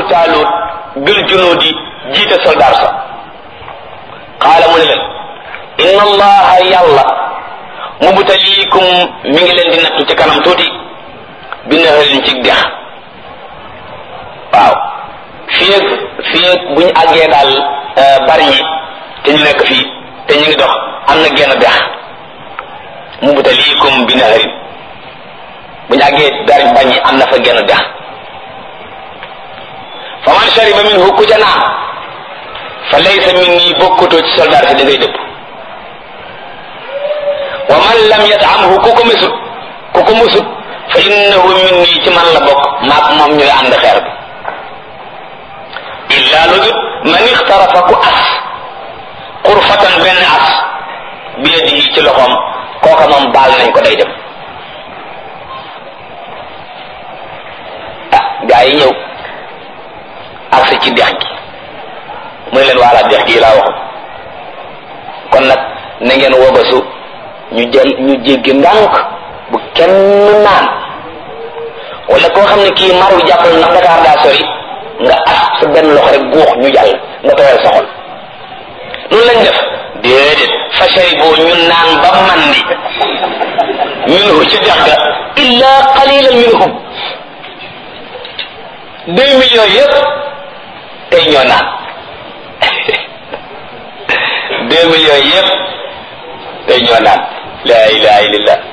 taalut bil junuudi jiite soldaar sa qaala mu ne leen inna allaha yàlla mubtaliikum mi ngi leen di nattu ci kanam tuuti bi naharin ci dex waaw fii ak fii ak bu ñu àggee daal bari ñi te ñu nekk fii te ñu ngi dox am na genn dex mubtaliikum bi naharin bu ñu àggee bari bañ ñi am na fa genn dex fa man shariba minhu ku ca naan fa laysa minni bokkutoo ci soldaar si da ngay dëpp wa man lam yatamhu ku ko misut ku ko musut fa innahu minni ci man la bokk maak moom ñooy ànd xeer bi illa lu dut man ixtarafa ku as xurfatan benn as bi yadihi ci loxoom kooka moom baal nañ ko day dem ah gaa yi ñëw agsi ci dex gi mu ne leen waala dex gi laa waxoon kon nag na ngeen wobasu ñu jël ñu jéggi ndànk bu kenn naan wala koo xam ne kii mar wi jàppal ndax Dakar daa sori nga as sa benn loxo rek guux ñu jàll nga tooyal sa xol loolu lañ def déedéet fashari boo ñu naan ba mandi minhu ci dex ga illa qalilan minhum deux millions yëpp tey ñoo naan deux millions yëpp tey ñoo naan la ilaha illallah